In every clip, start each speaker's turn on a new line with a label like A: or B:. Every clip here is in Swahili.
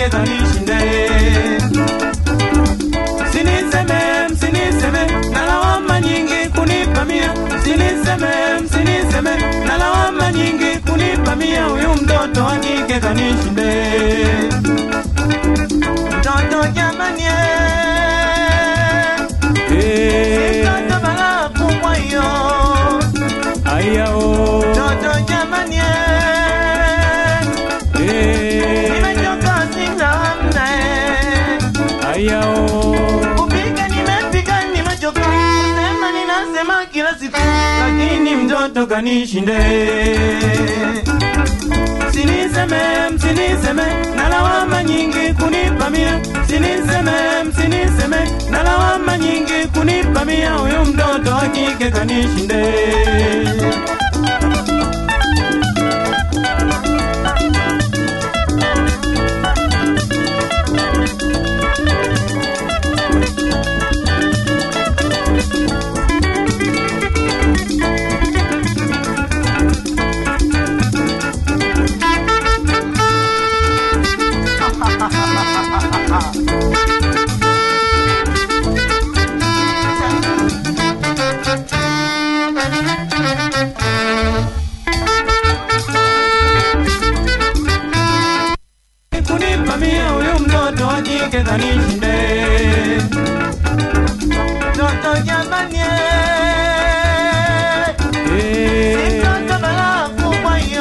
A: kike kanishinda eh. Msiniseme, msiniseme, na lawama nyingi kunipa mia. Msiniseme, msiniseme, na lawama nyingi kunipa mia. Huyu mtoto wa kike kanishinda eh. Mtoto jamani eh. Mtoto balaa kubwa hiyo.
B: Ayao.
A: Mtoto jamani eh.
B: Eh.
A: Nimechoka sina hamna eh.
B: Ayao.
A: Kupika nimepika nimechoka, kusema ninasema kila siku, lakini mtoto kanishinde. Msiniseme, msiniseme, na lawama nyingi kunipa mia. Msiniseme, msiniseme, na lawama nyingi kunipa mia. Huyu mtoto wa kike kanishinde. kunipa mia huyu mtoto wa kike kanishinde. Mtoto jamani, si
B: Eh.
A: mtoto balaa kubwa hiyo.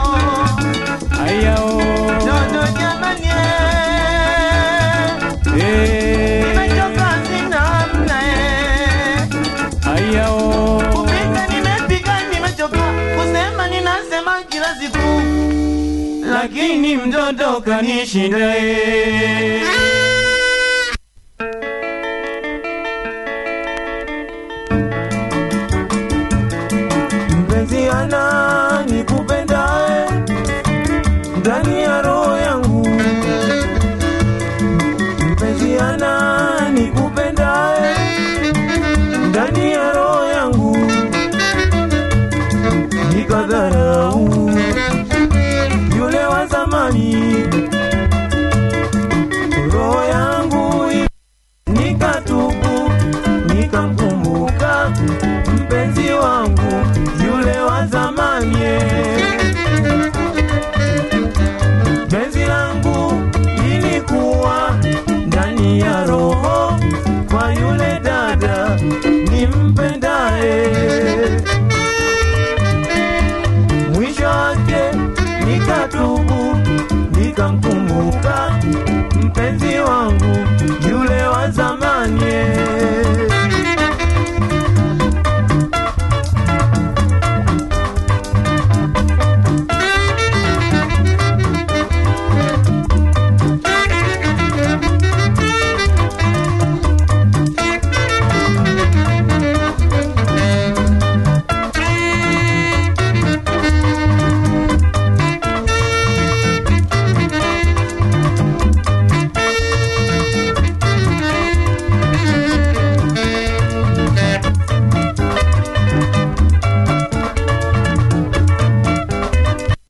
B: Ayao.
A: Mtoto jamani,
B: Eh.
A: nimechoka sina hamna eh.
B: Ayao.
A: Kupika nimepika nimechoka, kusema ninasema kila siku, lakini mtoto kanishinda eh. mpenzi ana nikupendae ndani ya